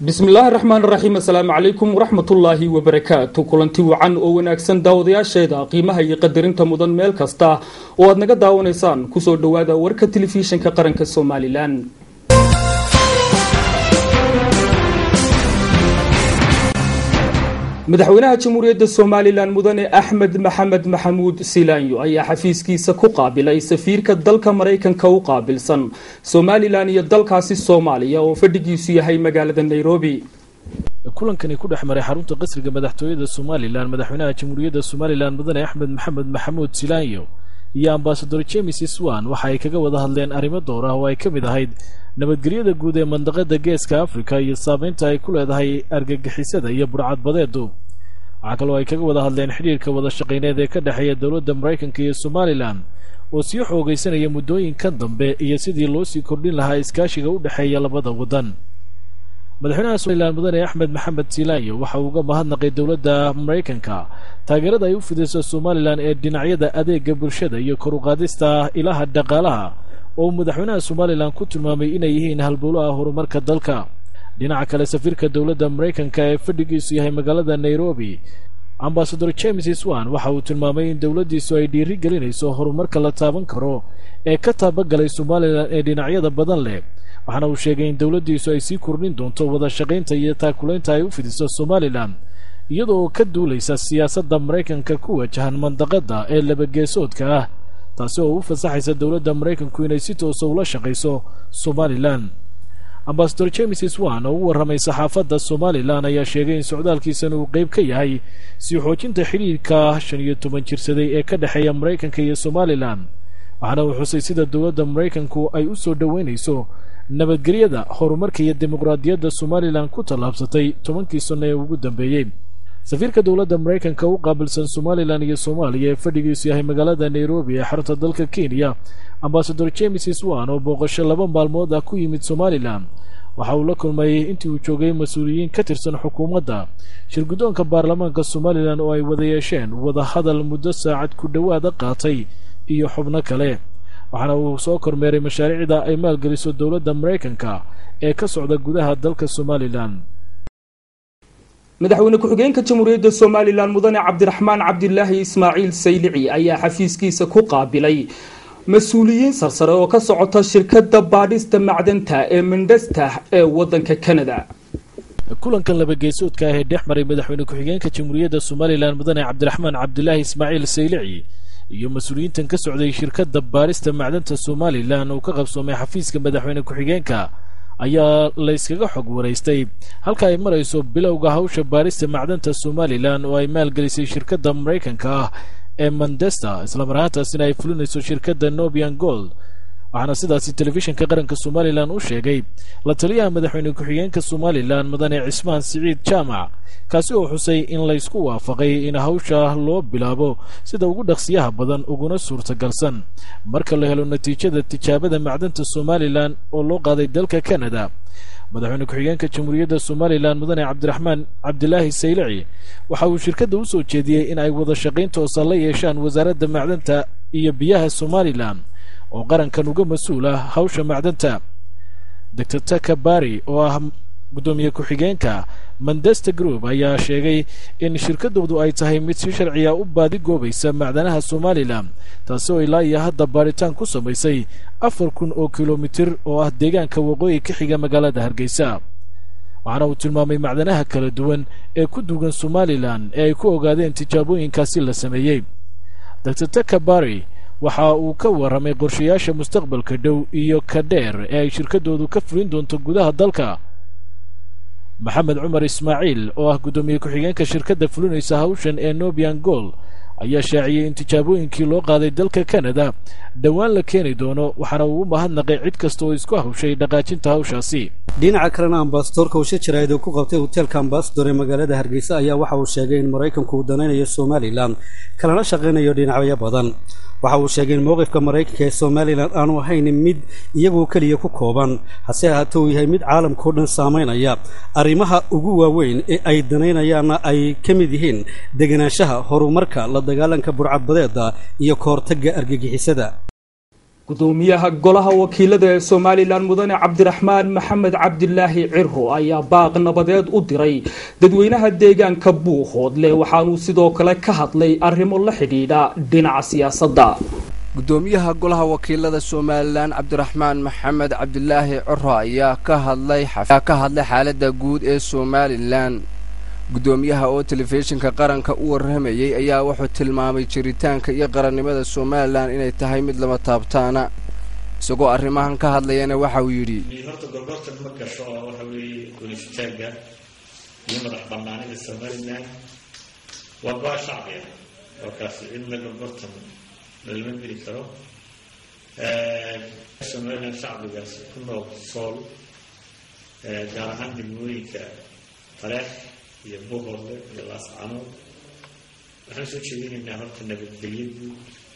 bismillaahi raxmaan raxiim assalaamu calaykum waraxmatullaahi wabarakaatu kulanti wacan oo wanaagsan daawadayaasheeda qiimaha iyo qadarinta mudan meel kasta oo aad naga daawanaysaan kusoo dhowaada warka telefishinka qaranka somalilan madaxweynaha jamhuuriyadda somalilan mudane axmed maxamed maxamuud silaanyo ayaa xafiiskiisa ku qaabilay safiirka dalka maraykanka u qaabilsan somalilan iyo dalkaasi soomaaliya oo fadhigiisu yahay magaalada nairobi kulankani ku dhex maray xarunta qasriga madaxtooyada somalilan madaxweynaha jamhuuriyadda somalilan mudane axmed maxamed maxamuud silaanyo iyo ambasador james swan waxa ay kaga wada hadleen arrimo door ah oo ay ka mid ahayd nabadgelyada guud ee mandaqada geeska afrika iyo saameynta ay ku leedahay argagixisada iyo burcadbadeedu waxaa kaloo ay kaga wada hadleen xidhiirka wada shaqayneed ee ka dhexeeya dowladda maraykanka iyo somalilan oo sii xoogaysanaya muddooyinkan dambe iyo sidii loo sii kordhin lahaa iskaashiga u dhexeeya labada waddan madaxweynaha somalilan mudane axmed maxamed silaanyo waxa uu uga mahadnaqay dowladda maraykanka taageerada ay u fidayso somalilan ee dhinacyada adeega bulshada iyo kor u qaadista ilaha dhaqaalaha oo uu madaxweynaha somalilan ku tilmaamay inay yihiin halbowlaha horumarka dalka dhinaca kale safiirka dowladda maraykanka ee fadhigiisu yahay magaalada nairobi ambasador james swan waxa uu tilmaamay in dowladdiisu ay dhiiri gelinayso horumarka la taaban karo ee ka taabagalay somalilan ee dhinacyada badan leh waxaana uu sheegay in dowladdiisu ay sii kordhin doonto wada shaqaynta iyo taakulaynta ay u fidiso somalilan iyadoo ka duulaysa siyaasadda maraykanka ku wajahan mandaqadda ee labageesoodka ah taasi oo u fasaxaysa dowladda maraykanku inay si toosa ula shaqayso somalilan ambasador james swan oo u warramay saxaafadda somalilan ayaa sheegay in socdaalkiisan uu qayb ka yahay sii xoojinta xidhiirka shan iyo toban jirsaday ee ka dhexeeya maraykanka iyo somalilan waxaana uu xusay sida dowladda maraykanku ay u soo dhoweynayso nabadgelyada horumarka iyo dimuqraadiyadda somalilan ku tallaabsatay tobankii sanno ee ugu dambeeyey safiirka dowladda maraykanka u qaabilsan somalilan iyo soomaaliya ee fadhigiisu yahay magaalada nairobi ee xarunta dalka kenya ambasador james swan oo booqasho laba maalmood ah ku yimid somalilan waxa uu la kulmay intii uu joogay mas-uuliyiin ka tirsan xukuumadda shirguddoonka baarlamaanka somalilan oo ay wada yeesheen wada hadal muddo saacad ku dhowaada qaatay iyo xubno kale waxaana uu soo kormeeray mashaariicda ay maalgeliso dowladda maraykanka ee ka socda gudaha dalka somalilan madaxweyne ku-xigeenka jamhuuriyadda somalilan mudane cabdiraxmaan cabdilaahi ismaaciil saylici ayaa xafiiskiisa ku qaabilay mas-uuliyiin sarsare oo ka socota shirkadda baadhista macdanta ee mindhesta ee waddanka canada kulankan labageesoodka ah ee dhex maray madaxweyne ku-xigeenka jamhuuriyadda somalilan mudane cabdiraxmaan cabdilaahi ismaaciil saylici iyo mas-uuliyiintan ka socday shirkadda baadhista macdanta somalilan uu ka qabsoomay xafiiska madaxweyne ku-xigeenka ayaa layskaga xog waraystay halka ay marayso bilowga hawsha baadhista macdanta somalilan oo ay maalgelisay shirkadda maraykanka ah ee mandesta islamar ahaantaasina ay fulinayso shirkadda nobian gold waxaana sidaasi telefishinka qaranka somalilan u sheegay la taliyaha madaxweyne ku-xigeenka somalilan mudane cismaan siciid jaamac kaasi oo xusay in laysku waafaqay in hawsha loo bilaabo sida ugu dhaqsiyaha badan uguna suurtagalsan marka la helo natiijada tijaabada macdanta somalilan oo loo qaaday dalka canada madaxweyne ku-xigeenka jamhuuriyadda somalilan mudane cabdiraxmaan cabdilaahi saylici waxa uu shirkadda u soo jeediyey in ay wada shaqayn toosa la yeeshaan wasaaradda macdanta iyo biyaha somalilan oo qarankan uga mas-uul ah hawsha macdanta doctor taka bari oo ah guddoomiye ku-xigeenka mandesta group ayaa sheegay in shirkadoodu ay tahay mid si sharciya u baadigoobaysa macdanaha somalilan taasi oo ilaa iyo hadda baadhitaan ku samaysay afar kun oo kilomitir oo ah deegaanka waqooyi ka xiga magaalada hargeysa waxaana uu tilmaamay macdanaha kala duwan ee ku duugan somalilan ee ay ku ogaadeen tijaabooyinkaasi la sameeyey doctor taka bari waxa uu ka warramay qorshayaasha mustaqbalka dhow iyo ka dheer ee ay shirkadoodu ka fulin doonto gudaha dalka maxamed cumar ismaaciil oo ah guddoomiye ku-xigeenka shirkadda fulinaysa hawshan ee nobian gold ayaa shaaciyey in tijaabooyinkii loo qaaday dalka canada dhowaan la keeni doono waxaana uu u mahadnaqay cid kasta oo isku hawshay dhaqaajinta hawshaasi dhinaca kalena ambasadorka uu shajarayd oo ku qabtay hoteelka ambasador ee magaalada hargeysa ayaa waxa uu sheegay in maraykanku uu danaynayo somalilan kalana shaqaynayo dhinacyo badan waxa uu sheegay in mowqifka maraykanka ee somalilan aanu ahayn mid iyagoo keliya ku kooban hase ahaatee uu yahay mid caalamkao dhan saamaynaya arrimaha ugu waaweyn ee ay danaynayaanna ay ka mid yihiin deganaanshaha horumarka la dagaalanka burcadbadeeda iyo kahortagga argagixisada gudoomiyaha golaha wakiilada ee somalilan mudane cabdiraxmaan maxamed cabdilaahi ciro ayaa baaq nabadeed u diray dadweynaha deegaanka buuhoodle waxaanuu sidoo kale ka hadlay arrimo la xidhiidha dhinaca siyaasadda gudoomiyaha golaha wakiilada somalilan cabdiraxmaan maxamed cabdilaahi ciro ayaa ka hadlay ka hadlay xaaladda guud ee somalilan gudoomiyaha oo telefishinka qaranka u warramayey ayaa wuxuu tilmaamay jiritaanka iyo qarannimada somalilan inay tahay mid lama taabtaana isagoo arrimahan ka hadlayana waxa uu yidhi horta gorgortan ma gasho oo waxa weeye guulistaaga iyo madax banaanida somalilan waa go-a shacbiga oo kaasi cidna gorgortan lalama geli karo somalilan shacbigaas ku nool sool gaar ahaan degmooyinka taleex iyo buuhoodle iyo laascanood waxaan soo jeedinaynaa horta nabadgelyo guud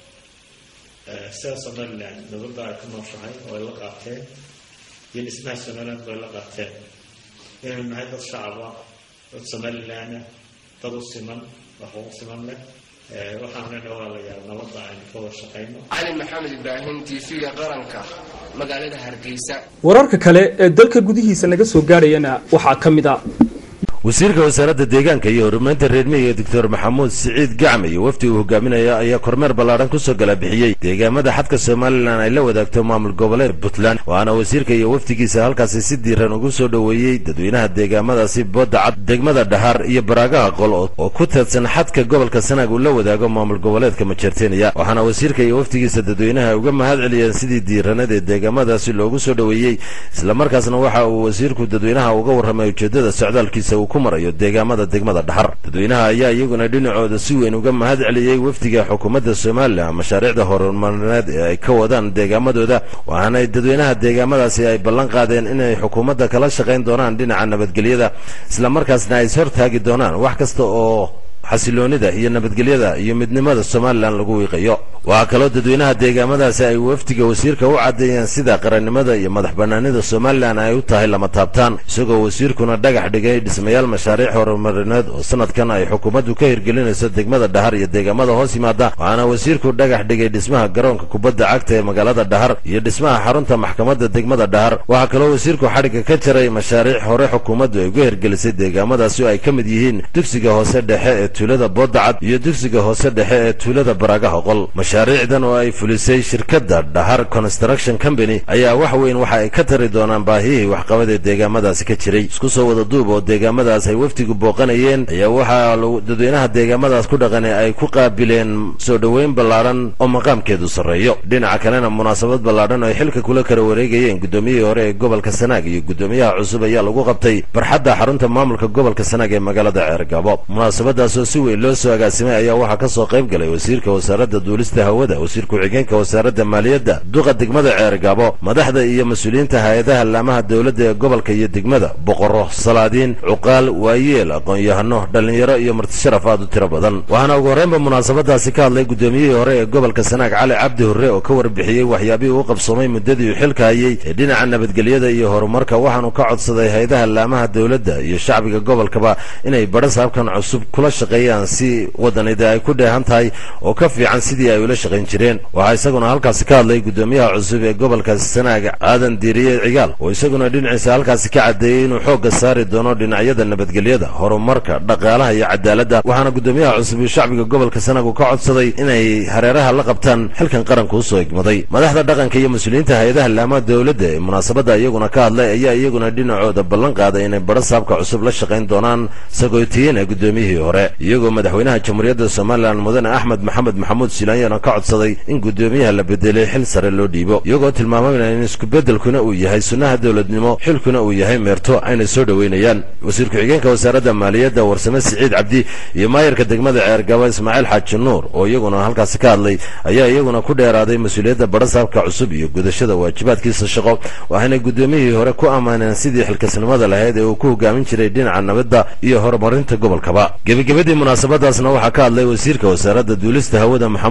sida somalilan nabadda ay ku nooshahay oo ay la qaateen iyo dhismaha somaliland oo ay la qaateen inaynu nahay dad shacaba dad somalilana dad u siman wax ugu siman leh waxaan lena walaalayaal nabadda aynu ka wada shaqayno cali maxamed ibraahim tv-ga qaranka magaalada hargeysa wararka kale ee dalka gudihiisa naga soo gaadhayana waxaa ka mid a wasiirka wasaaradda deegaanka iyo horumarinta reer miyiga doctor maxamuud siciid gacme iyo wafdi uu hogaaminaya ayaa kormeer ballaadhan kusoo gala bixiyey deegaamada xadka somalilan ay la wadaagto maamul goboleed puntland waxaana wasiirka iyo wafdigiisa halkaasi si diiran ugu soo dhoweeyey dadweynaha deegaamadaasi boodda cad degmada dhahar iyo baraagaha qol oo ku teedsan xadka gobolka sanaag uu la wadaago maamul goboleedka majeerteniya waxaana wasiirka iyo wafdigiisa dadweynaha uga mahad celiyeen sidii diiranad ee deegaamadaasi loogu soo dhoweeyey islamarkaasna waxa uu wasiirku dadweynaha uga warramay ujeeddada socdaalkiisa uu ku marayo deegaamada degmada dhaxar dadweynaha ayaa iyaguna dhinacooda si weyn uga mahad celiyey wafdiga xukuumadda somalilan mashaariicda horumarineed ee ay ka wadaan deegaamadooda waxaanay dadweynaha deegaamadaasi ay ballan qaadeen inay xukuumadda kala shaqayn doonaan dhinaca nabadgelyada islamarkaasna ay ishortaagi doonaan wax kasta oo xasiloonida iyo nabadgelyada iyo midnimada somalilan lagu wiiqayo waxaa kaloo dadweynaha deegaamadaasi ay wafdiga wasiirka u caddeeyeen sida qarannimada iyo madax bannaanida somalilan ay u tahay lama taabtaan isagoo wasiirkuna dhagax dhigay dhismayaal mashaariic horumarineed oo sanadkan ay xukuumaddu ka hirgelinayso degmada dhahar iyo deegaamada hoos yimaada waxaana wasiirku dhagax dhigay dhismaha garoonka kubadda cagta ee magaalada dhahar iyo dhismaha xarunta maxkamadda degmada dhahar waxaa kaloo wasiirku xadhigga ka jaray mashaariic hore xukuumaddu ay uga hirgelisay deegaamadaasi oo ay ka mid yihiin dugsiga hoose dhexe ee tuulada boodacad iyo dugsiga hoose dhexe ee tuulada baraagaha qol mashaariicdan oo ay fulisay shirkadda dhahar construction company ayaa wax weyn waxa ay ka tari doonaan baahiyihii waxqabad ee deegaamadaasi ka jiray isku soo wada duub oo deegaamadaas ay wafdigu booqanayeen ayaa waxaa dadweynaha deegaamadaas ku dhaqane ay ku qaabileen soo dhoweyn ballaadhan oo maqaamkeedu sarreeyo dhinaca kalena munaasabad ballaadhan oo ay xilka kula kala wareegayeen guddoomiyihii hore ee gobolka sanaag iyo guddoomiyaha cusub ayaa lagu qabtay barxadda xarunta maamulka gobolka sanaag ee magaalada ceergabo munaasabadaasoo si weyn loo soo agaasimay ayaa waxaa ka soo qayb galay wasiirka wasaaradda duulista hawada wasiir ku-xigeenka wasaaradda maaliyadda duqa degmada ceergabo madaxda iyo mas-uuliyiinta hay-adaha laamaha dowladda ee gobolka iyo degmada boqorro salaadiin cuqaal waayeel aqoon-yahano dhallinyaro iyo martisharaf aad u tiro badan waxaana ugu horreynba munaasabadaasi ka hadlay guddoomiyihii hore ee gobolka sanaag cali cabdi hurre oo ka warbixiyey waxyaabihii uu qabsoomay muddadii uu xilka hayey ee dhinaca nabadgelyada iyo horumarka waxaanu ka codsaday hay-adaha laamaha dowladda iyo shacbiga gobolkaba inay badha saabkan cusub kula shaqeeyaan si wadanida ay ku dheehan tahay oo ka fiican sidii ay ula shaqayn jireen waxaa isaguna halkaasi ka hadlay guddoomiyaha cusub ee gobolka sanaag aadan diiriye cigaal oo isaguna dhinaciisa halkaasi ka caddeeyey inuu xoogga saari doono dhinacyada nabadgelyada horumarka dhaqaalaha iyo cadaaladda waxaana guddoomiyaha cusub iyo shacbiga gobolka sanaag uu ka codsaday inay hareeraha la qabtaan xilkan qaranka usoo igmaday madaxda dhaqanka iyo mas-uuliyiinta hay-adaha laamaha dowladda ee munaasabadda iyaguna ka hadlay ayaa iyaguna dhinacooda ballan qaaday inay badho saabka cusub la shaqayn doonaan sagootiyeena guddoomiyihii hore iyagoo madaxweynaha jamhuuriyadda somalilan mudane axmed maxamed maxamuud silaanyana ka codsaday in guddoomiyaha la bedelay xil sare loo dhiibo iyagoo tilmaamayna in isku-beddelkuna uu yahay sunnaha dowladnimo xilkuna uu yahay meerto ayna soo dhoweynayaan wasiir ku-xigeenka wasaaradda maaliyadda warsame siciid cabdi iyo maayarka degmada ceergabo ismaaciil xaaji nuur oo iyaguna halkaasi ka hadlay ayaa iyaguna ku dheeraaday mas-uuliyadda badhasaabka cusub iyo gudashada waajibaadkiisa shaqo waxayna guddoomiyihii hore ku ammaaneen sidii xilkasnimada lahayd ee uu ku hogaamin jiray dhinaca nabadda iyo horumarinta gobolkaba gebagabadii munaasabadaasna waxaa ka hadlay wasiirka wasaaradda duulista hawada maxamuud xaashi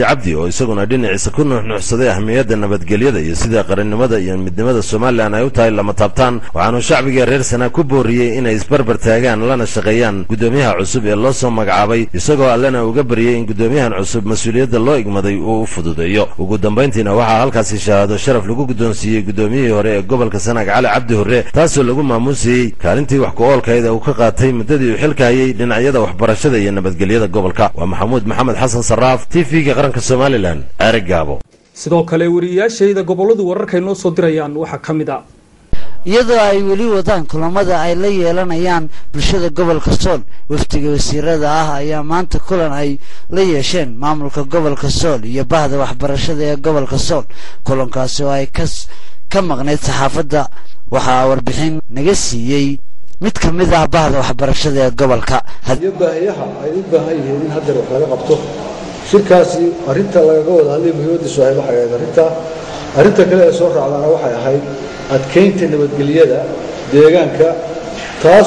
xaashi cabdi oo isaguna dhinaciisa ku nuuxnuuxsaday ahmiyadda nabadgelyada iyo sida qarannimada iyo midnimada somalilan ay u tahay lama taabtaan waxaanuu shacbiga reer sanaa ku booriyey inay isbarbar taagaan lana shaqeeyaan guddoomiyaha cusub ee loo soo magacaabay isagoo allena uga baryey in guddoomiyahan cusub mas-uuliyadda loo igmaday uu u fududeeyo ugu dambayntiina waxaa halkaasi shahaado sharaf lagu guddoonsiiyey guddoomiyihii hore ee gobolka sanaag cali cabdi hurre taasoo lagu maamuusayey kaalintii wax ku-oolkayda uu ka qaatay muddadii uu xilka hayay dhinacyada waxbarashada iyo nabadgelyada gobolka waa maxamuud maxamed xasan saraaf t v-ga qaranka somalilan ceere gaabo sidoo kale wariyayaashayda gobolladu wararkay noo soo dirayaan waxaa ka mid a iyadoo ay weli wadaan kulamada ay la yeelanayaan bulshada gobolka sool wafdiga wasiirada ah ayaa maanta kulan ay la yeesheen maamulka gobolka sool iyo bahda waxbarashada ee gobolka sool kulankaasi oo ay ka maqnayd saxaafadda waxaa warbixin naga siiyey mid ka mid ah bahda waxbarashada ee gobolka iyo baahiyaha ay u baahan yihiin in haddeer wax laga qabto shirkaasi arrinta lagaga wada hadlay muhiimadiisu ahayd waxay ahayd arrinta arrinta kale ee soo raacdaana waxay ahayd adkaynta nabadgelyada deegaanka taas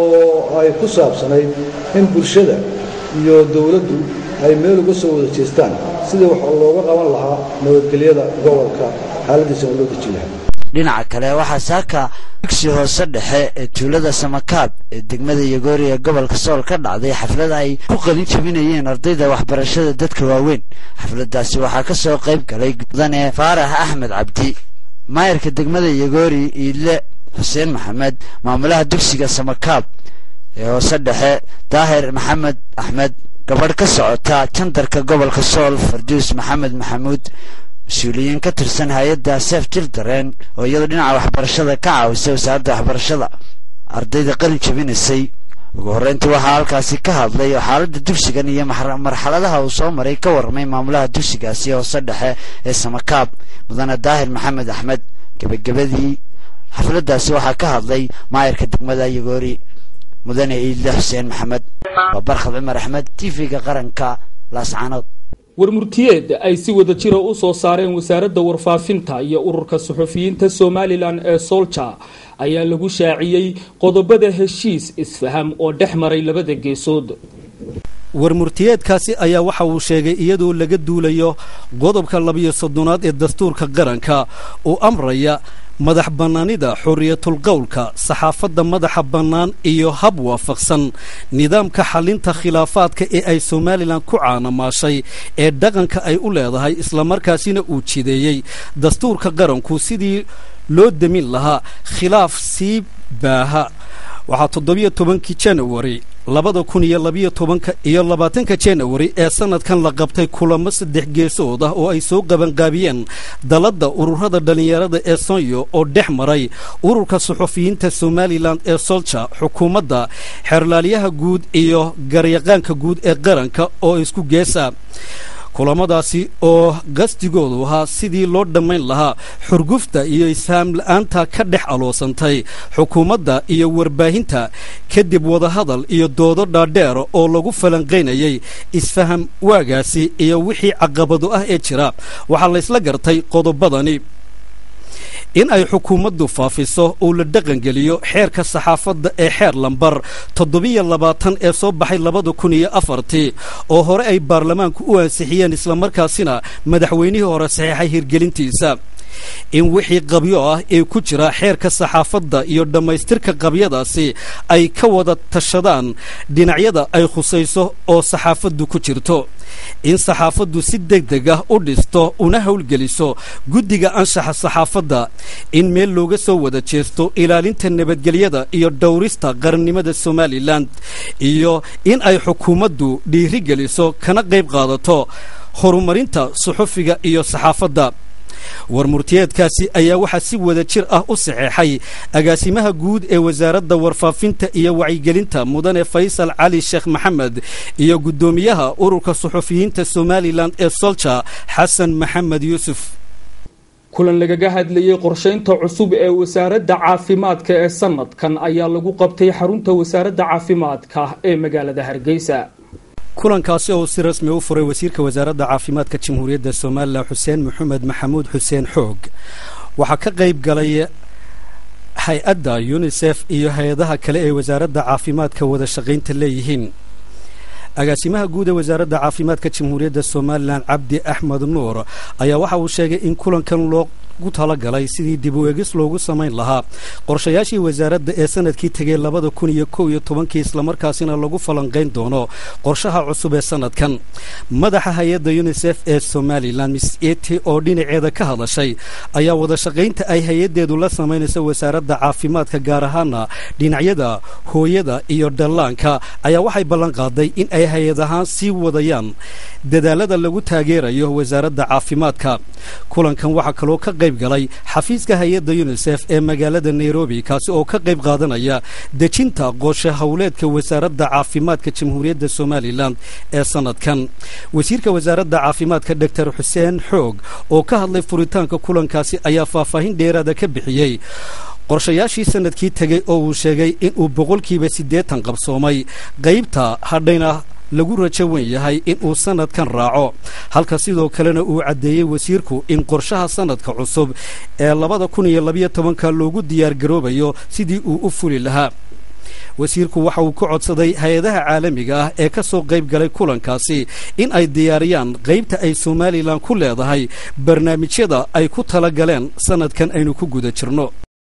oo ay ku saabsanayd in bulshada iyo dowladdu ay meel uga soo wada jeestaan sidii wax looga qaban lahaa nabadgelyada gobolka xaaladiisana loo deji lahaa dhinaca kale waxaa saaka dugsi hoose dhexe ee tuulada samakaab ee degmada yogoori ee gobolka sool ka dhacday xaflad ay ku qalin jabinayeen ardayda waxbarashada dadka waaweyn xafladdaasi waxaa ka soo qayb galay mudane faarax axmed cabdi maayarka degmada yogoori iidle xuseen maxamed maamulaha dugsiga samakaab ee hoose dhexe daahir maxamed axmed gabadh ka socota jandarka gobolka sool farduus maxamed maxamuud mas-uuliyiin ka tirsan hay-adda sef jildareen oo iyadoo dhinaca waxbarashada ka caawisay wasaaradda waxbarashada ardayda qalin jabinaysay ugu horreyntii waxaa halkaasi ka hadlay oo xaaladda dugsigan iyo marxaladaha uu soo maray ka warramay maamulaha dugsigaasi hoose dhexe ee samakaab mudane daahir maxamed axmed gebagabadii xafladdaasi waxaa ka hadlay maayarka degmada yogoori mudane iidle xuseen maxamed waa barkhad cumar axmed t v-ga qaranka laascanood warmurtiyeed ay si wada jira u soo saareen wasaaradda warfaafinta iyo ururka suxufiyiinta somalilan ee solja ayaa lagu shaaciyey qodobada heshiis isfaham oo dhex maray labada geesood warmurtiyeedkaasi ayaa waxa uu sheegay iyadoo laga duulayo qodobka labiyo soddonaad ee dastuurka qaranka oo amraya madax bannaanida xorriyatul qowlka saxaafadda madaxa bannaan iyo hab waafaqsan nidaamka xallinta khilaafaadka ee ay somalilan ku caanamaashay ee dhaqanka ay u leedahay islamarkaasina uu jideeyey dastuurka qaranku sidii loo demin lahaa khilaaf sii baaha waxaa toddobiyo tobankii janawari labada kun iyo labiyo tobanka iyo labaatanka janawari ee sanadkan la qabtay kulamo saddex geesood ah oo ay soo qabanqaabiyeen dalladda ururada dhallinyarada ee sonyo oo dhex maray ururka suxufiyiinta somalilan ee solja xukuumadda xeerlaalyaha guud iyo garyaqaanka guud ee qaranka oo isku geesa kulamadaasi oo qasdigoodu ahaa sidii loo dhammayn lahaa xurgufta iyo ishaam la-aanta ka dhex aloosantay xukuumadda iyo warbaahinta kadib wadahadal iyo doodo dhaadheer oo lagu falanqaynayay isfaham waagaasi iyo wixii caqabado ah ee jira waxaa laysla gartay qodobadani in ay xukuumaddu faafiso uu la dhaqangeliyo xeerka saxaafadda ee xeer lambar toddobiyo labaatan ee soo baxay labada kun iyo afartii oo hore ay baarlamaanku u ansixiyeen islamarkaasina madaxweynihii hore saxeexay hirgelintiisa in wixii qabyo ah ee ku jira xeerka saxaafadda iyo dhammaystirka qabyadaasi ay ka wada tashadaan dhinacyada ay khusayso oo saxaafaddu ku jirto in saxaafaddu si deg deg ah u dhisto una howlgeliso guddiga anshaxa saxaafadda in meel looga soo wada jeesto ilaalinta nabadgelyada iyo dhowrista qarannimada somalilan iyo in ay xukuumaddu dhiirigeliso kana qayb qaadato horumarinta suxufiga iyo saxaafadda warmurtiyeedkaasi ayaa waxaa si wada jir ah u saxeexay agaasimaha guud ee wasaaradda warfaafinta iyo wacyigelinta mudane faysal cali sheekh maxamed iyo guddoomiyaha ururka suxufiyiinta somalilan ee solja xasan maxamed yuusuf kulan lagaga hadlayey qorshaynta cusub ee wasaaradda caafimaadka ee sanadkan ayaa lagu qabtay xarunta wasaaradda caafimaadka ee magaalada hargeysa kulankaasi oo si rasmi u furay wasiirka wasaaradda caafimaadka jamhuuriyadda somalilan xuseen maxamed maxamuud xuseen xoog waxaa ka qayb galay hay-adda yunisef iyo hay-adaha kale ee wasaaradda caafimaadka wada shaqaynta leeyihiin agaasimaha guud ee wasaaradda caafimaadka jamhuuriyadda somalilan cabdi axmed nuur ayaa waxa uu sheegay in kulankan loogu talagalay sidii dib u egis loogu samayn lahaa qorshayaashii wasaaradda ee sanadkii tegey labada kun iyo kow iyo tobankii islamarkaasina lagu falanqayn doono qorshaha cusub ee sanadkan madaxa hay-adda yunisef ee somalilan miss eti oo dhinaceeda ka hadashay ayaa wadashaqaynta ay hay-addeedu la samaynayso wasaaradda caafimaadka gaar ahaana dhinacyada hooyada iyo dhallaanka ayaa waxay ballan qaaday in ay hay-ad ahaan sii wadayaan dadaalada lagu taageerayo wasaaradda caafimaadka kulankan waxaa kaloo ka qayb galay xafiiska hay-adda yunisef ee magaalada nairobi kaasi oo ka qayb qaadanaya dejinta qorshe howleedka wasaaradda caafimaadka jamhuuriyadda somalilan ee sanadkan wasiirka wasaaradda caafimaadka doctor xuseen xoog oo ka hadlay furitaanka kulankaasi ayaa faahfaahin dheeraada ka bixiyey qorshayaashii sanadkii tegey oo uu sheegay inuu boqolkiiba siddeetan qabsoomay qaybta hadhayna lagu rajo wen yahay inuu sanadkan raaco halka sidoo kalena uu caddeeyey wasiirku in qorshaha sanadka cusub ee labada kun iyo labiyo tobanka loogu diyaargaroobayo sidii uu u fuli lahaa wasiirku waxa uu ka codsaday hay-adaha caalamiga ah ee ka soo qayb galay kulankaasi in ay diyaariyaan qaybta ay somalilan ku leedahay barnaamijyada ay ku tala galeen sanadkan aynu ku guda jirno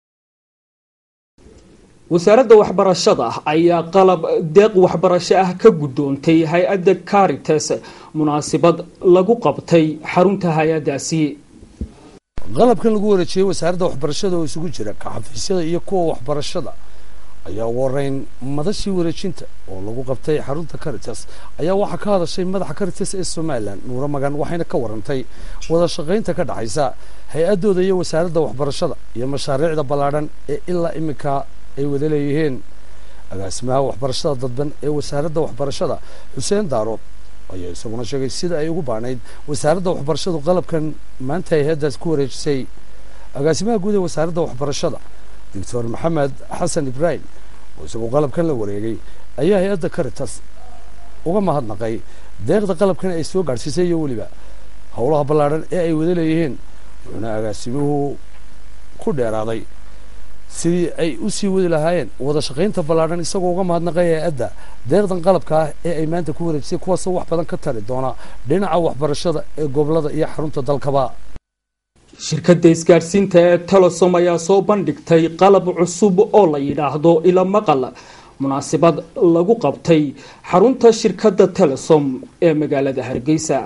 wasaaradda waxbarashada ayaa qalab deeq waxbarasho ah ka guddoontay hay-adda caritas munaasabad lagu qabtay xarunta hay-addaasi qalabkan lagu wareejiyey wasaaradda waxbarashada oo isugu jira kaxafiisyada iyo kuwa waxbarashada ayaa ugu horeyn madashii wareejinta oo lagu qabtay xarunta caritas ayaa waxaa ka hadashay madaxa caritas ee somalilan nuuro magan waxayna ka warantay wada shaqaynta ka dhexaysa hay-addooda iyo wasaaradda waxbarashada iyo mashaariicda ballaadhan ee ilaa iminka ay wada leeyihiin agaasimaha waxbarashada dadban ee wasaaradda waxbarashada xuseen daarood ayaa isaguna sheegay sida ay ugu baanayd wasaaradda waxbarashadu qalabkan maanta hay-addaas ku wareejisay agaasimaha guud ee wasaaradda waxbarashada doctor maxamed xasan ibraahim oo isagoo qalabkan la wareegay ayaa hay-adda caritas uga mahadnaqay deeqda qalabkan ay soo gaadhsiisay iyo weliba howlaha ballaadhan ee ay wada leeyihiin wuxuuna agaasimuhu ku dheeraaday sidii ay u sii wadi lahaayeen wada shaqaynta ballaadhan isagoo uga mahadnaqay hay-adda deeqdan qalabka ah ee ay maanta ku wareejisay kuwaasoo wax badan ka tari doona dhinaca waxbarashada ee gobolada iyo xarunta dalkaba shirkadda isgaadhsiinta ee telesom ayaa soo bandhigtay qalab cusub oo la yidhaahdo ila maqal munaasabad lagu qabtay xarunta shirkadda telesom ee magaalada hargeysa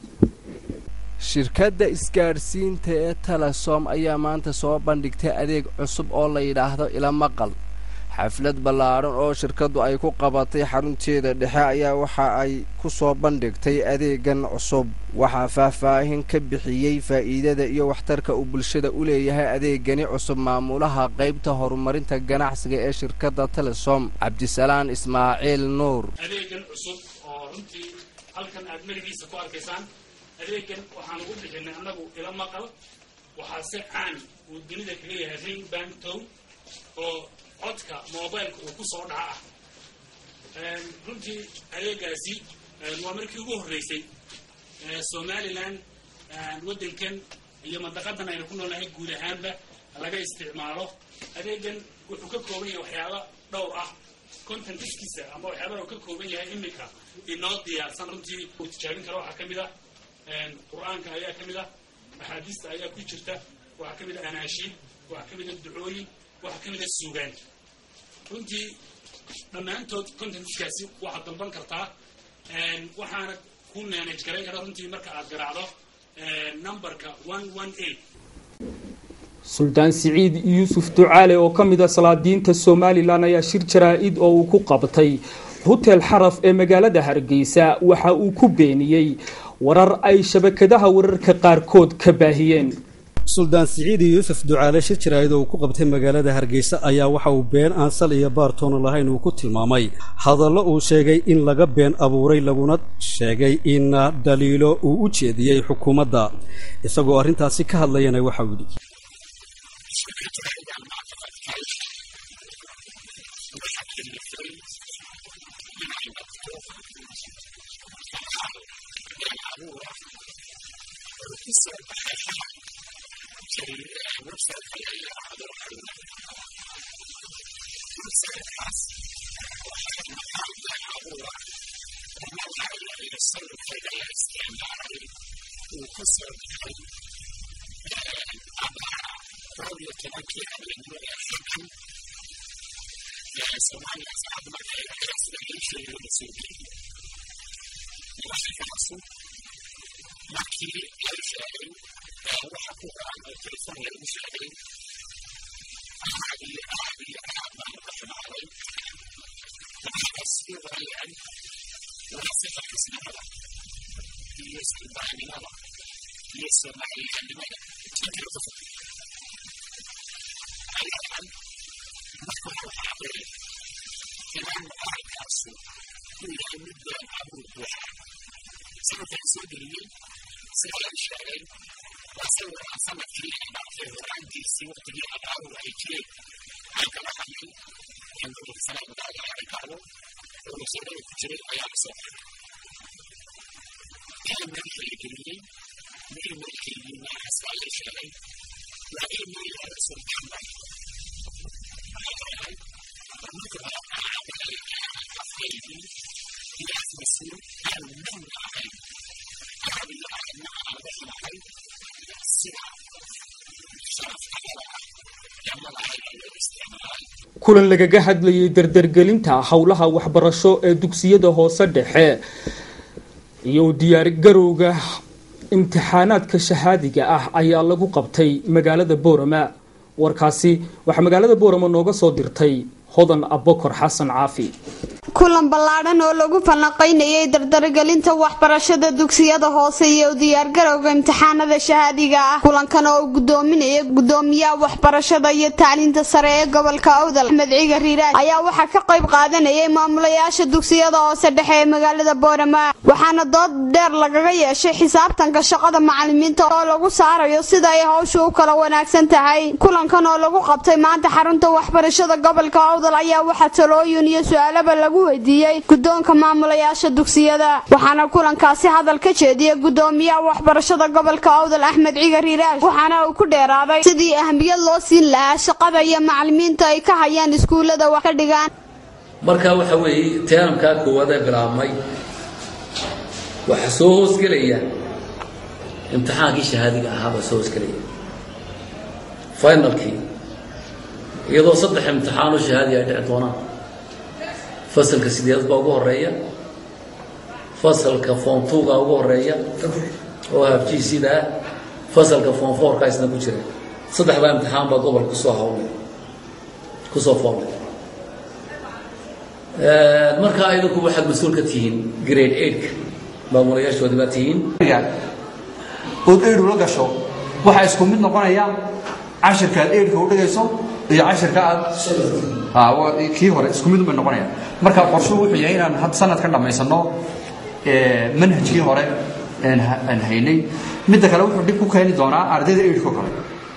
shirkadda isgaadhsiinta ee telesom ayaa maanta soo bandhigtay adeeg cusub oo la yidhaahdo ila maqal xaflad ballaadhan oo shirkaddu ay ku qabatay xarunteeda dhexe ayaa waxa ay ku soo bandhigtay adeegan cusub waxaa faahfaahin ka bixiyey faa'iidada iyo waxtarka uu bulshada u leeyahay adeegani cusub maamulaha qaybta horumarinta ganacsiga ee shirkadda telesom cabdisalaan ismaaciil nuur adeegan cusub oo runtii halkan aad meligiisa ku arkaysaan adeegan waxaan ugu bixinay annagu ila maqal waxaase caan uu dunida kaga yahay ring bantow oo codka mobileka uu ku soo dhaca ah runtii adeegaasi waa markii ugu horreysay somalilan waddankan iyo mandaqadan aynu ku noolnahay guud ahaanba laga isticmaalo adeegan wuxuu ka kooban yahay waxyaaba dhowr ah contentiskiisa ama waxyaabada uu ka kooban yahay iminka inoo diyaarsan runtii uu tijaabin karo waxaa ka mid ah qur-aanka ayaa ka mid ah axaadiista ayaa ku jirta waxaa ka mid ah anaashiin waxaa ka mid ah ducooyin waxaa ka mid ah suugaan runtii dhammaantood contentskaasi waxaad dalban kartaa waxaana ku manage garayn kara runtii marka aad garaacdo numberka one one eight suldaan siciid yuusuf ducaale oo ka mid a salaadiinta somalilan ayaa shir jaraa-id oo uu ku qabtay hotel xaraf ee magaalada hargeysa waxa uu ku beeniyey warar ay shabakadaha wararka qaarkood ka baahiyeen suldaan siciidi yuusuf ducaale shir jaraa'id oo uu ku qabtay magaalada hargeysa ayaa waxa uu been aan sal iyo baartoona lahayn uu ku tilmaamay hadallo uu sheegay in laga been abuuray laguna sheegay in dhaliilo uu u jeediyey xukuumadda isagoo arrintaasi ka hadlayana waxa uu yidhi kulan lagaga hadlayay dardargelinta howlaha waxbarasho ee dugsiyada hoose dhexe iyo diyaargarowga imtixaanaadka shahaadiga ah ayaa lagu qabtay magaalada boorama warkaasi waxaa magaalada boorama nooga soo dirtay hodan abokor xasan caafi kulan ballaadhan oo lagu falanqaynayay dardargelinta waxbarashada dugsiyada hoose iyo diyaargarowga imtixaanada shahaadiga ah kulankan oo gudoominaya gudoomiyaha waxbarashada iyo tacliinta sare ee gobolka awdal axmed ciga riiraaj ayaa waxaa ka qayb qaadanayay maamulayaasha dugsiyada hoose dhexe ee magaalada boorama waxaana dood dheer lagaga yeeshay xisaabtanka shaqada macalimiinta oo lagu saarayo sida ay hawshu u kala wanaagsan tahay kulankan oo lagu qabtay maanta xarunta waxbarashada gobolka awdal ayaa waxaa talooyin iyo su-aalaba lagu weydiiyey guddoonka maamulayaasha dugsiyada waxaana kulankaasi hadal ka jeediyey gudoomiyaha waxbarashada gobolka awdal axmed cigar riiraash waxaana uu ku dheeraaday sidii ahmiyad loo siin lahaa shaqada iyo macalimiinta ay ka hayaan iskuullada wax ka dhigaan marka waxa weeye teenamkaa koowaad ee bilaabmay waxaa soo hoosgelaya imtixaankii shahaadiga ahaa baa soo hoosgelaya finalkii iyadoo saddex imtixaanoo shahaadi ay dhici doonaan fasalka sideed baa ugu horeeya fasalka form twoga ugu horeeya oo habjiisida ah fasalka form fourka isna ku jira saddexdaa imtixaan baa gobolka kusoo hawlay kusoo foolay markaa idinku waxaad mas-uul ka tihiin grade eightka maamulayaashoodi baa tihiin ood eidhu la gasho waxaa isku mid noqonaya cashirka aad eidhka u dhigayso iyo cashirka aad kii hore isku mid bay noqonayaan marka qorshuhu wuxuu yahay inaan had sanadka dhammaysano manhajkii hore aan haynay midda kale wuxuu dhib ku keeni doonaa ardayda eidhko kale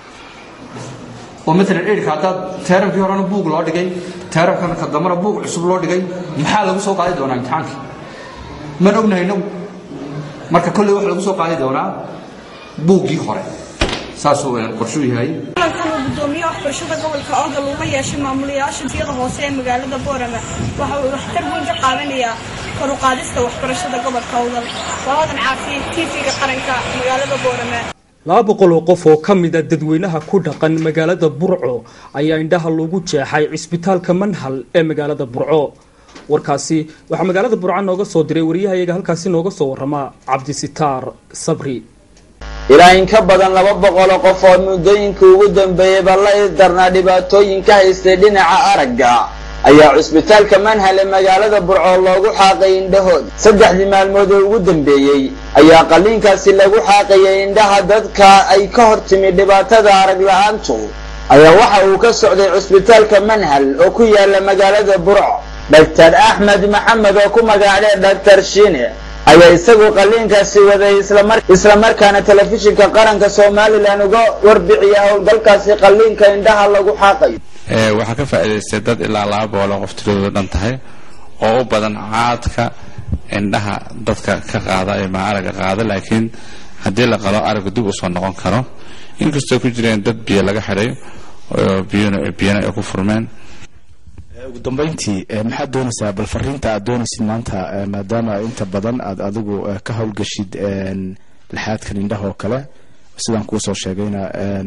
oo maalan eidhka haddaad teeramkii horena buug loo dhigay teeramkan ka dambana buug cusub loo dhigay maxaa lagu soo qaadi doonaa imtixaankii man ognahay inagu marka kolley waxa lagu soo qaadi doonaa buuggii hore saasuu qorshuu yahay kulankan uu gudoomiyaha waxbarashada gobolka awdal uga yeeshay maamulayaasha dugsiyada hoose ee magaalada boorama waxa uu waxtar weyn ka qaadanayaa kor u qaadista waxbarashada gobolka awdal waa hodan caafiye tv-ga qaranka magaalada boorama laba boqol oo qof oo ka mida dadweynaha ku dhaqan magaalada burco ayaa indhaha loogu jeexay cisbitaalka manhal ee magaalada burco warkaasi waxaa magaalada burco nooga soo diray wariyahayaga halkaasi nooga soo warama cabdisitaar sabri ilaa in ka badan laba boqoloo qof oo muddooyinka ugu dambeeyeyba la isdarnaa dhibaatooyin ka haystay dhinaca aragga ayaa cusbitaalka manhal ee magaalada burco loogu xaaqay indhahooda saddexdii maalmood oo ugu dambeeyey ayaa qalliinkaasi lagu xaaqayay indhaha dadka ay ka hor timi dhibaatada arag la-aantu ayaa waxa uu ka socday cusbitaalka manhal oo ku yaala magaalada burco dhaktar axmed maxamed oo ku magaacdee dhaktar shiine ayaa isagu qalliinkaasi waday islamarkaana telefishinka qaranka somalilan uga warbixiya howlgalkaasi qalliinka indhaha lagu xaaqayo waxaa ka faa'iidaystay dad ilaa laba boqoloo qof tiradooda dhan tahay oo u badan caadka indhaha dadka ka qaada ee maaraga qaada laakiin haddii la qalo aragga dib usoo noqon karo inkastoo ku jireen dad biyo laga xidhay biyana ay ku furmeen ugu dambeyntii maxaad doonaysaa bal fariinta aad doonaysid maanta maadaama inta badan aad adigu ka howlgashid laxaadkan indhaha oo kale sidaan kuusoo sheegayna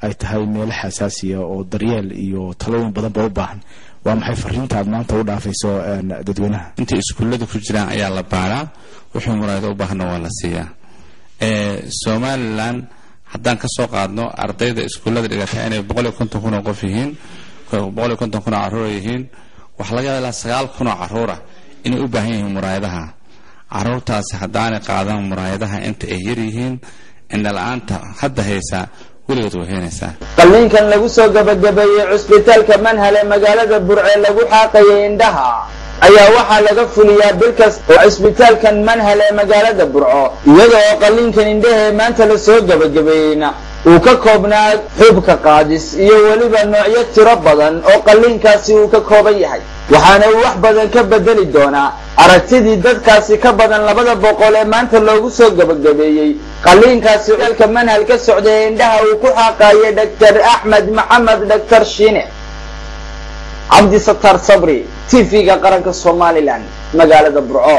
ay tahay meelo xasaasiya oo daryeel iyo talooyin badanba u baahan waa maxay fariinta aad maanta u dhaafayso dadweynaha intay iskuullada ku jiraan ayaa la baaraa wuxuu muraayado u baahana waa la siiyaa somalilan haddaan ka soo qaadno ardayda iskuullada dhigata inay boqol iyo konton kun oo qof yihiin boqol iyo konton kun oo carruur yihiin waxaa laga yaaba ilaa sagaal kun oo carruura inay u baahan yihiin muraayadaha carruurtaasi haddaanay qaadan muraayadaha inta ay yar yihiin indhala-aanta hadda haysaa weligood way heenaysaa qalliinkan lagu soo gabagabeeyey cusbitaalka manhal ee magaalada burce lagu xaaqayay indhaha ayaa waxaa laga fuliyaa bil kasta oo cisbitaalkan manhal ee magaalada burco iyada oo qalliinkan indhaha ee maanta la soo gabagabeeyeyna uu ka koobnaa xubka qaadis iyo weliba noocyo tiro badan oo qalliinkaasi uu ka kooban yahay waxaana uu wax badan ka bedeli doonaa aragtidii dadkaasi ka badan labada boqol ee maanta loogu soo gabagabeeyey qalliinkaasi dalka manhal ka socday ee indhaha uu ku xaaqaayay dhaktar axmed maxamed dhaktar shiine cabdisattaar sabri tv-ga qaranka somalilan magaalada burco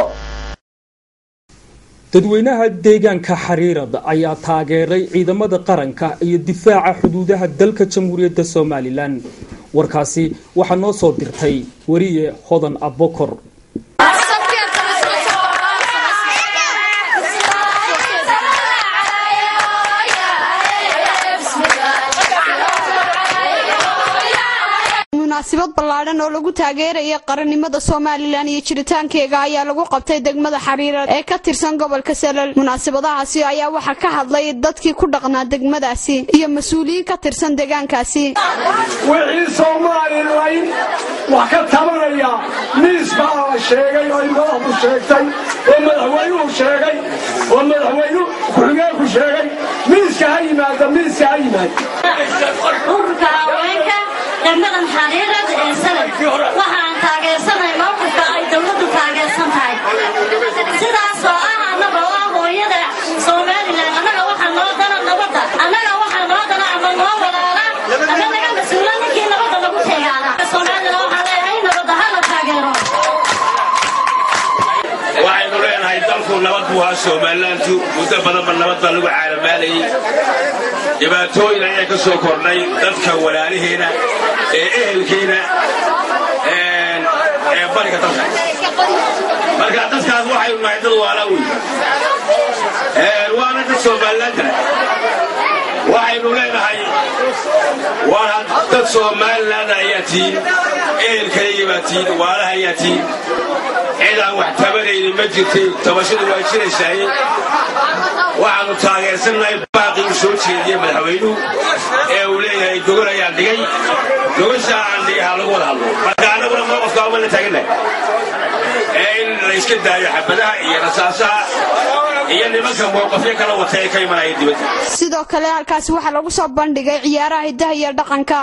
dadweynaha deegaanka xariirad ayaa taageeray ciidamada qaranka iyo difaaca xuduudaha dalka jamhuuriyadda somalilan warkaasi waxaa noo soo dirtay weriye hodan abokor munaasabad ballaadhan oo lagu taageeraya qarannimada somalilan iyo jiritaankeega ayaa lagu qabtay degmada xariirad ee ka tirsan gobolka salal munaasabadahaasi ayaa waxaa ka hadlay dadkii ku dhaqnaa degmadaasi iyo mas-uuliyiin ka tirsan deegaankaasi wixii somalilan wax ka tabanaya miis baa la sheegay oo madaxdu sheegtay oo madaxweynuhu sheegay oo madaxweynu ku-xigeenku sheegay miiska ha yimaada miiska ha yimaada degmadan xariirad ee sanad waxaan taageersanay mowqifka ay dowladdu taageersan tahay sidaas oo ah annaga oo ah hooyada somalilan annaga waxaa noo dana nabadda annaga waxaa noo dana ama noo walaala ama naga mas-uula ninkii nabadda lagu teegaana somalilan waxaa leeyahay nabadda ha la taageero waxaynu leenahay dalku nabad buu ahaa somalilantu muddo badanba nabad baa lagu caalamaalayay dhibaatooyin ayaa ka soo kordhay dadka walaalaheena ee ehelkeena ee bariga dalka marka dadkaas waxaynu nahay dad waala wey waana dad somalilaanta waxaynu leenahay waa dad somaliland ayaa tihiin ehelkayga baa tihiin waalaha ayaa tihiin cid aan wax tabanaynin ma jirtay tabashadu waa jiraysaaye waxaannu taageersannahay baaqii uu soo jeediyey madaxweynuhu ee uu leeyahay gogol ayaan dhigay gogashaa aan dhigay ha lagu wada hadlo marka annaguna mowqafka uma la taagannahay ee in la iska daayo xabadaha iyo rasaasaha iyo nimanka mowqafyo kala wata ee ka imanaya dibadda sidoo kale halkaasi waxaa lagu soo bandhigay ciyaaraha hidaha iyo dhaqanka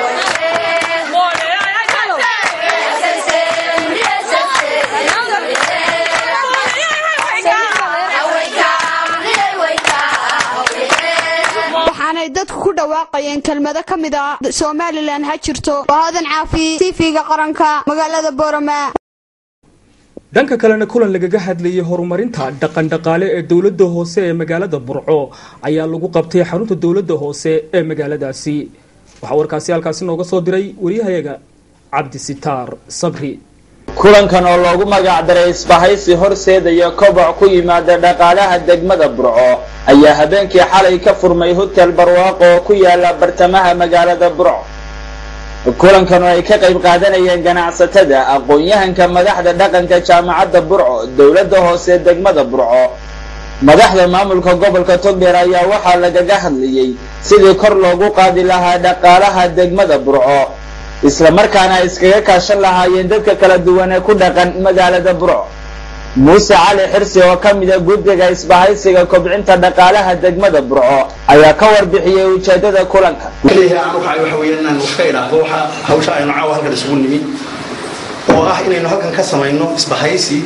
waxaanay dadku ku dhawaaqayeen kelmado ka mid ah somalilan ha jirto waadan caafi tv-ga qaranka magaalada boorama dhanka kalena kulan lagaga hadlayay horumarinta dhaqandhaqaale ee dowladda hoose ee magaalada burco ayaa lagu qabtay xarunta dowladda hoose ee magaaladaasi waxaa warkaasi halkaasi nooga soo diray wariyahayaga cabdisitaar sabri kulankan oo loogu magac daray isbahaysi horseedaya koboc ku yimaada dhaqaalaha degmada burco ayaa habeenkii xalay ka furmay hotel barwaaqo oo ku yaala bartamaha magaalada burco kulankan oo ay ka qayb qaadanayeen ganacsatada aqoon-yahanka madaxda dhaqanka jaamacadda burco dowladda hoose degmada burco madaxda maamulka gobolka togdheer ayaa waxaa lagaga hadlayey sidii kor loogu qaadi lahaa dhaqaalaha degmada burco isla markaana ay iskaga kaashan lahaayeen dadka kala duwan ee ku dhaqan magaalada burco muuse cali xirsi oo ka mida guddiga isbahaysiga kobcinta dhaqaalaha degmada burco ayaa ka warbixiyey ujeedada kulanka keliya aan waxay waxa weeyaan inaan wax ka idhaahdo waxa hawsha aynu caawa halkan isugu nimi oo ah inaynu halkan ka samayno isbahaysi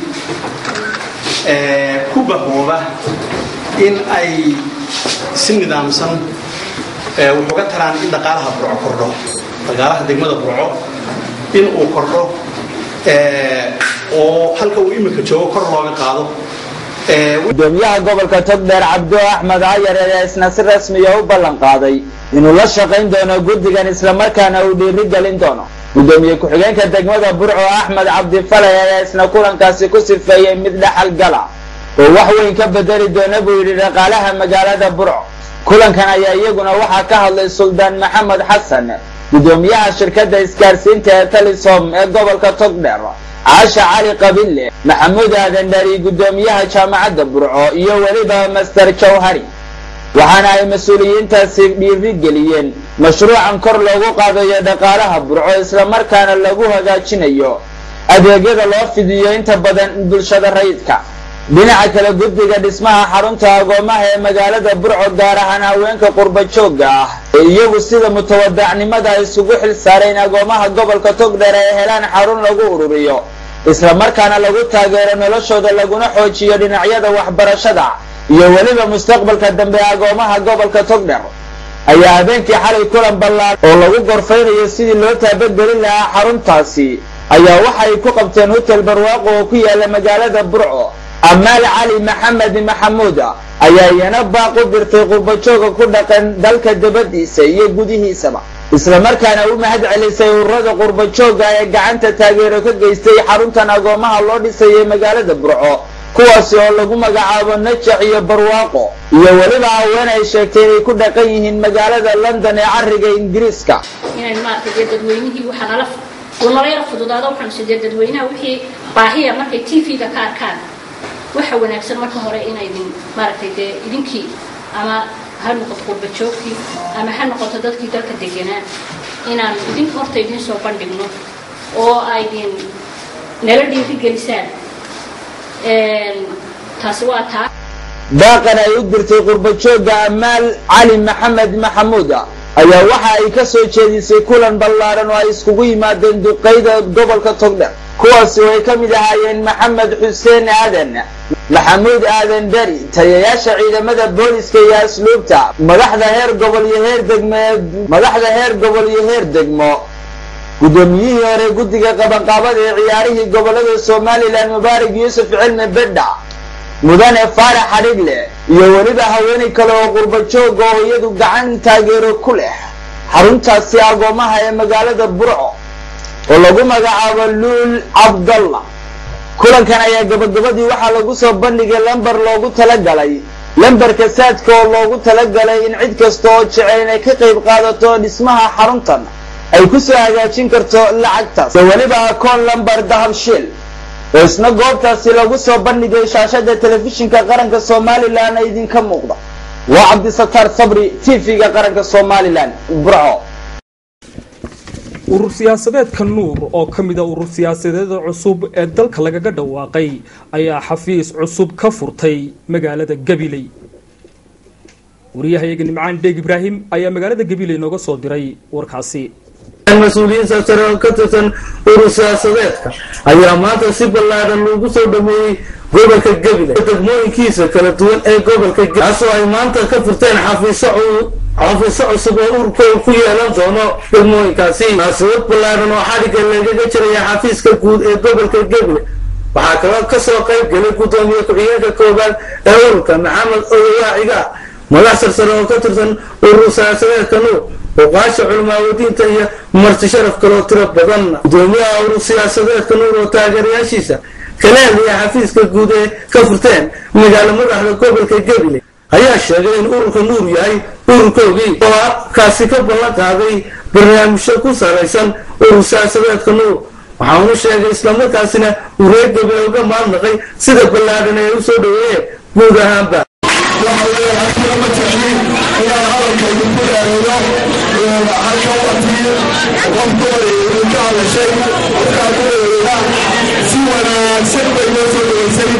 ee ku bahooba in ay si nidaamsan ee wuxuga taraan in dhaqaalaha burco kordho dhaqaalaha degmada burco in uu kordho oo halka uu iminka joogo kor looga qaado gudoomiyaha gobolka togdheer cabdo axmed cayar ayaa isna si rasmiya u ballan qaaday inuu la shaqayn doono guddigan islamarkaana uu dhiiri gelin doono gudoomiye ku-xigeenka degmada burco axmed cabdifalay ayaa isna kulankaasi ku sifeeyey mid dhaxal gala oo wax weyn ka bedeli doona buu yidhi dhaqaalaha magaalada burco kulankan ayaa iyaguna waxaa ka hadlay suldaan maxamed xasan gudoomiyaha shirkadda isgaarsiinta ee talisom ee gobolka togdheer caasha cali qabille maxamuud aadan dhari gudoomiyaha jaamacadda burco iyo weliba master jawhari waxaana ay mas-uuliyiintaasi dhiiri geliyeen mashruucan kor loogu qaadayo dhaqaalaha burco islamarkaana lagu hagaajinayo adeegyada loo fidiyo inta badan bulshada rayidka dhinaca kale guddiga dhismaha xarunta agoomaha ee magaalada burco gaar ahaan haweenka qurba joogga ah ee iyagu sida mutawadacnimada isugu xil saareen agoomaha gobolka togdheer ay helaan xarun lagu ururiyo islamarkaana lagu taageero noloshooda laguna xoojiyo dhinacyada waxbarashada iyo weliba mustaqbalka dambe agoomaha gobolka togdheer ayaa habeenkii xalay kulan ballaan oo lagu gorfaynayo sidii loo taabagelin lahaa xaruntaasi ayaa waxa ay ku qabteen hotel barwaaqo oo ku yaala magaalada burco amaal cali maxamed maxamuud ayaa iyana baaq u dirtay qurbajooga ku dhaqan dalka dabadiisa iyo gudihiisaba islamarkaana u mahad celisay ururada qurbajooga ee gacanta taageero ka geystay xaruntan agoomaha loo dhisayay magaalada burco kuwaasi oo lagu magacaabo najax iyo barwaaqo iyo weliba haween ay sheegtay inay ku dhaqan yihiin magaalada london ee cariga ingiriiska inaan maaragtay dee dadweynihii waxaa nala uu nala yara fududaado waxaanu sidee dadweynaha wixii baahiya markay t v-ga ka arkaan waxa wanaagsan marka hore inaydin maaragtay dee idinkii ama ha noqoto qurbajoogkii ama ha noqoto dadkii dalka deganaa inaan idinka horta idiin soo bandhigno oo aydin nala dhiirigelisaan taasi waa taa baaqan ay u dirtay qurbajooga amaal cali maxamed maxamuud ayaa waxa ay ka soo jeedisay kulan ballaaran oo ay iskugu yimaadeen duqeyda gobolka togdher kuwaasi oo ay ka mid ahaayeen maxamed xuseen aadan maxamuud aadan dari taliyayaasha ciidamada booliska iyo asluubta madaxda heer gobol iyo heer degmo madaxda heer gobol iyo heer degmo guddoomiyihii hore guddiga qabanqaabada ee ciyaarihii gobolada somalilan mubaarak yuusuf cilmi bedha mudane faarax xadhigle iyo weliba haweenay kale oo qurbajooga oo iyadu gacan taageero ku leh xaruntaasi agoomaha ee magaalada burco oo lagu magacaabo luul cabdalla kulankan ayaa gabagabadii waxaa lagu soo bandhigay lambar loogu talagalay lambarka saadka oo loogu talagalay in cid kasta oo jecel inay ka qayb qaadato dhismaha xaruntan ay ku soo hagaajin karto lacagtaas iyo weliba akoon lambar dahabshiil oo isna goobtaasi lagu soo bandhigay shaashada telefishinka qaranka somalilan idinka muuqda waa cabdisataar sabri t v-ga qaranka somalilan burco urur siyaasadeedka nuur oo ka mida urur siyaasadeeda cusub ee dalka lagaga dhawaaqay ayaa xafiis cusub ka furtay magaalada gabiley wariyahayaga nimcaan dheeg ibraahim ayaa magaalada gabiley nooga soo diray warkaasi mas-uuliyiin sare oo ka tirsan urur siyaasadeedka ayaa maanta si ballaaran loogu soo dhameeyey gobolka gabiley degmooyinkiisa kala duwan ee gobolka kaasoo ay maanta ka furteen xafiiso xafiiso cusub oo ururka ku yeelan doono degmooyinkaasi munaasabad ballaaran oo xadhigga lagaga jiraya xafiiska guud ee gobolka gabiley waxaa kaloo kasoo qayb gelay guddoomiye ku-xigeenka koobaad ee ururka maxamed odowaaciga madax sarsare oo ka tirsan urur siyaasadeedka nuur oqaasha culimaawadiinta iyo marti sharaf kaloo tiro badan gudoomiyaha urur siyaasadeedka nuur oo taageerayaashiisa kala hadlaya xafiiska guud ee ka furteen magaalo madaxda gobolka gabiley ayaa sheegay in ururka nuur yahay ururkoogii oo kaasi ka ballan qaaday barnaamijyo ku salaysan urur siyaasadeedka nuur waxaanu sheegay islamarkaasina uu reer gabiley uga maadnaqay sida ballaaran ay u soo dhaweeyeen guud ahaanba si wanaagsan bay noo soo dhaweysay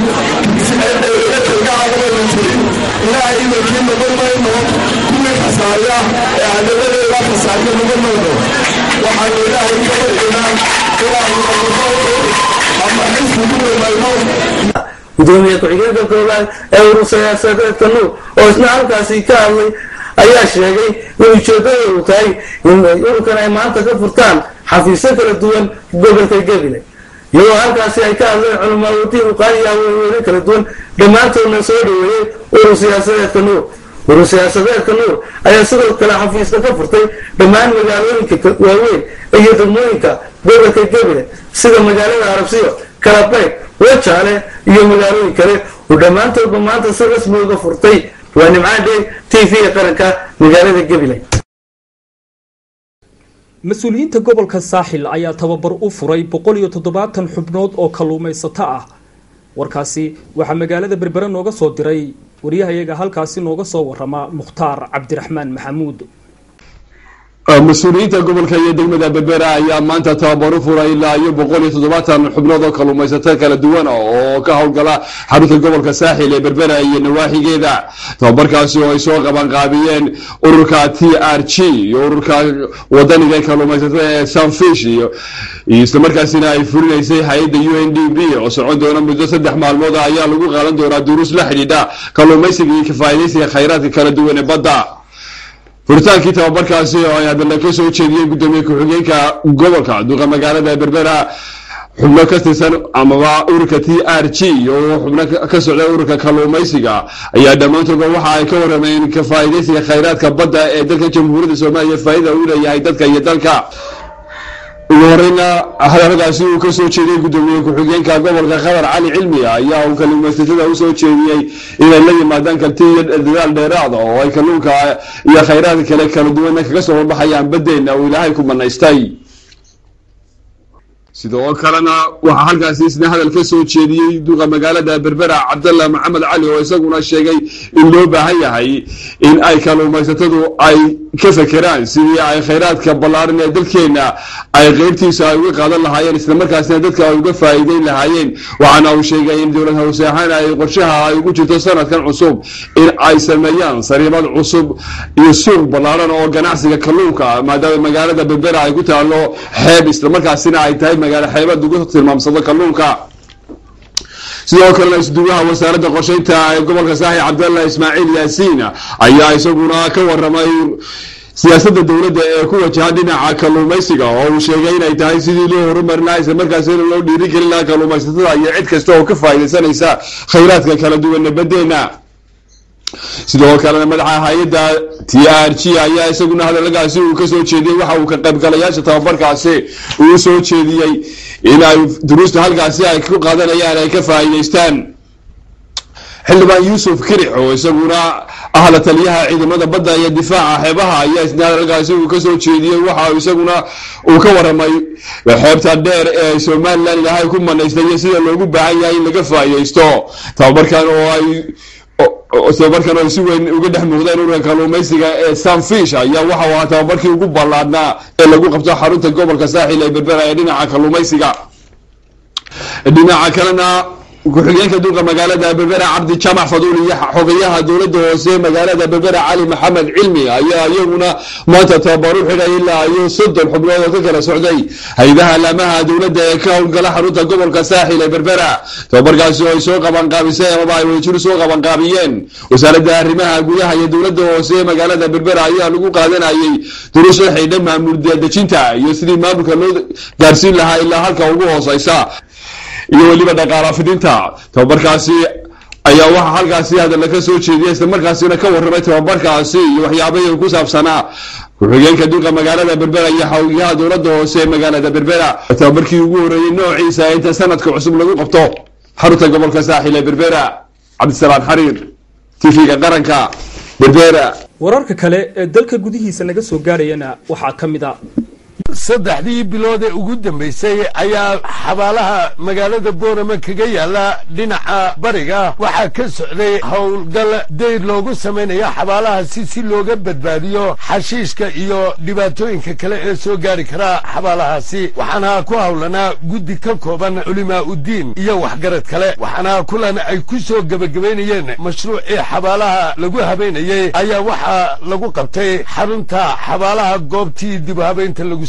ilaahay idankii noqon mayno kuwii khasaaya ee cadaladeeda khasaaryo noqon mayno waxaanu ilaahay ka baryaynaa inaanu noqono ama xisbi ku dhamayno gudoomiye ku-xigeenka koobaad ee urur siyaasadeedka nuur oo isna halkaasi ka hadlay ayaa sheegay in ujeedadoodu tahay in ururkan ay maanta ka furtaan xafiisyo kala duwan gobolka gabiley iyadoo halkaasi ay ka hadleen culamaa wadiin uqaaliya weyne kala duwan dhammaantoodna soo dhaweeyey urur siyaasadeedka nuur urur siyaasadeedka nuur ayaa sidoo kale xafiiska ka furtay dhammaan magaalooyinka waaweyn iyo degmooyinka gobolka gebile sida magaalada arabsiyo kalabayg wajaale iyo magaalooyin kale oo dhammaantoodba maanta si rasmi uga furtay waa nimcaan dhey t v-ga qaranka magaalada gebile mas-uuliyiinta gobolka saaxil ayaa tababar u furay boqol iyo toddobaatan xubnood oo kalluumaysato ah warkaasi waxaa magaalada berbere nooga soo diray waryahayaga halkaasi nooga soo warama mukhtaar cabdiraxmaan maxamuud mas-uuliyiinta gobolka iyo degmada berbera ayaa maanta tababar u furay ilaa iyo boqol iyo toddobaatan xubnood oo kalluumaysato kala duwan oo ka howlgala xarunta gobolka saaxil ee berbera iyo nawaaxigeeda tababarkaasi oo ay soo qabanqaabiyeen ururka t r g iyo ururka wadaniga ee kalluumaysatada ee sunfish iyo islamarkaasina ay fulinaysay hay-adda u n d b oo socon doona muddo saddex maalmood ayaa lagu qaadan doonaa duruus la xidhiidha kalluumaysiga iyo kafaa'idaysiga khayraadka kala duwan ee badda furitaankii tababarkaasi oo ay hadalla ka soo jeediyeen guddoomiye ku-xigeenka gobolka duqa magaalada berbera xubno ka tirsan amaba ururka t r g oo xubno ka socda ururka kalluumaysiga ayaa dhammaantoodba waxa ay ka warameen ka faa'iidaysiga khayraadka badda ee dalka jamhuuriyadda soomaaliya faa'iida uu leeyahay dadka iyo dalka ugu horeyna hadaladaasi uu ka soo jeediyey guddoomiye ku-xigeenka gobolka qatar cali cilmi ayaa uu kalluumaysatada usoo jeediyey inay la yimaadaan kalti iyo dadaal dheeraada oo ay kalluunka iyo khayraadka kale kala duwana kaga soo baxayaan badeena uu ilaahay ku manaystay sidoo kalena waxaa halkaasi isna hadal ka soo jeediyey duqa magaalada berbera cabdalla maxamed cali oo isaguna sheegay in loo baahan yahay in ay kalluumaysatadu ay ka fekeraan sidii ay khayraadka ballaaran ee dalkeena ay qeybtiisa ay uga qaadan lahaayeen islamarkaasina dadka ay uga faa'iideyn lahaayeen waxaana uu sheegay in dowlad hoose ahaan ay qorshaha ay ugu jirto sanadkan cusub in ay sameeyaan sariibad cusub iyo suuq ballaaran oo ganacsiga kalluunka maadaama magaalada berbera ay ku taalo xeeb islamarkaasina ay tahay magaalo xeebad ugu tilmaamsado kalluunka sidoo kalena isduwaha wasaaradda qorsheynta ee gobolka saaxi cabdalla ismaaciil yaasiin ayaa isaguna ka waramay siyaasadda dowladda ee ku wajahan dhinaca kalluumaysiga oo uu sheegay inay tahay sidii loo horumarin lahaa islamarkaasina loo dhiirigelin lahaa kalluumaysatada iyo cid kasta oo ka faa'iidaysanaysa khayraadka kala duwana badeena sidoo kalena madaxa hay-adda t r g ayaa isaguna hadaladaasi uu kasoo jeediyey waxa uu ka qaybgalayaasha tababarkaasi uu soo jeediyey in ay duruusta halkaasi ay ku qaadanayaan ay ka faa'iidaystaan xildhibaan yuusuf kirix oo isaguna ah la taliyaha ciidamada badda iyo difaaca xeebaha ayaa isna hadalkaasi uu kasoo jeediyey waxa isaguna uu ka waramay xeebta dheer ee somalilan ilaahay ku manaystay iyo sida loogu baahan yahay in laga faa'iidaysto tababarkan oo ay tababarkan oo ay si weyn uga dhex muuqdeen ururka kalluumaysiga ee sunfish ayaa waxa uu ahaa tababarkii ugu ballaadhnaa ee lagu qabto xarunta gobolka saaxil ee berbera ee dhinaca kalluumaysiga dhinaca kalena ku-xigeenka duqa magaalada berbera cabdi jamac faduul iyo xogayaha dowladda hoose magaalada berbera cali maxamed cilmi ayaa iyaguna maanta tababar u xidhay ilaa iyo soddon xubnood oo ka kala socday hay-adaha alaamaha dowladda ee ka howlgala xarunta gobolka saaxil ee berbera tababarkaasi oo ay soo qabanqaabisay amaba ay wadajir soo qabanqaabiyeen wasaaradda arrimaha gudaha iyo dowladda hoose ee magaalada berbera ayaa lagu qaadanayay duruus la xidhiidha maamul dejinta iyo sidii maamulka loo gaarsiin lahaa ilaa halka ugu hooseysa iyo weliba dhaqaala fidinta tababarkaasi ayaa waxaa halkaasi hadalla ka soo jeediyay islamarkaasina ka warramay tababarkaasi iyo waxyaabahii ku saabsanaa ku-xigeenka duqa magaalada berbera iyo xawgiyaha dowladda hoose ee magaalada berbera tababarkii ugu horreeyey noociisa inta sanadka cusub lagu qabto xarunta gobolka saaxil ee berbera cabdisalaan xariir tv-ga qaranka berbera wararka kale ee dalka gudihiisa naga soo gaarayana waxaa ka mid a saddexdii bilood ee ugu dambaysay ayaa xabaalaha magaalada boorama kaga yaala dhinaca bariga waxaa ka socday howlgal dayr loogu samaynayo xabaalahaasi si looga badbaadiyo xashiishka iyo dhibaatooyinka kale ee soo gaari kara xabaalahaasi waxaana ku howlanaa guddi ka kooban culimaa uddiin iyo waxgarad kale waxaana kulan ay ku soo gebagabaynayeen mashruucii xabaalaha lagu habaynayey ayaa waxaa lagu qabtay xarunta xabaalaha goobtii dib habaynta lagu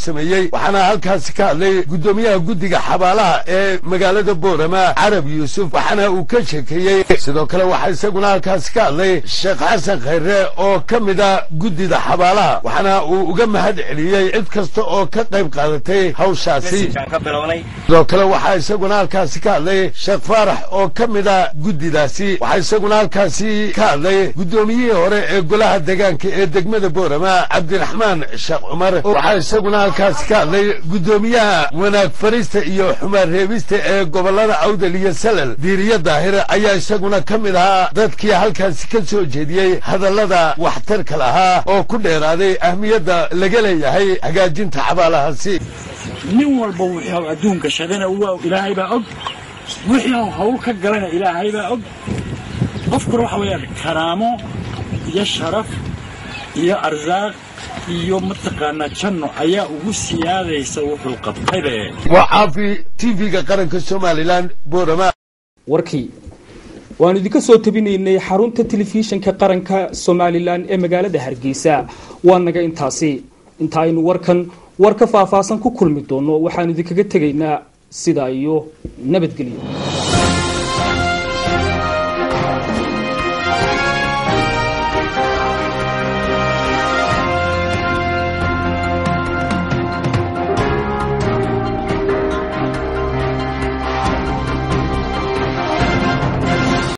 sameeyey waxaana halkaasi ka hadlay guddoomiyaha guddiga xabaalaha ee magaalada boorama carab yuusuf waxaana uu ka sheekeeyey sidoo kale waxaa isaguna halkaasi ka hadlay sheekh xasan khayre oo ka mid a guddida xabaalaha waxaana uu uga mahad celiyey cid kasta oo ka qayb qaadatay hawshaasi sidoo kale waxaa isaguna halkaasi ka hadlay sheekh faarax oo ka mid a guddidaasi waxaa isaguna halkaasi ka hadlay guddoomiyihii hore ee golaha deegaanka ee degmada boorama cabdiraxmaan sheekh cumar waxaa isaguna halkaasi ka hadlay guddoomiyaha wanaag farista iyo xumaan reebista ee gobolada awdal iyo salal diiriya daahir ayaa isaguna ka mid ahaa dadkii halkaasi ka soo jeediyey hadallada waxtarka lahaa oo ku dheeraaday ahmiyadda laga leeyahay hagaajinta xabaalahaasi nin walba wuxuu adduunka shaqana waa ilaahay baa og wixii uu hawl ka galana ilaahay baa og qofkuna waxa weeyaan karaamo iyo sharaf iyo arsaaq iyo mataqaanaa janno ayaa ugu siyaadaysa wuxuu qabtaybe waa caafi tv-ga qaranka somalilan boorama warkii waanu idinka soo tabinaynay xarunta telefishinka qaranka somalilan ee magaalada hargeysa waa naga intaasi inta aynu warkan war ka faahfaahsan ku kulmi doono waxaanu idinkaga tegaynaa sidaa iyo nabadgelyo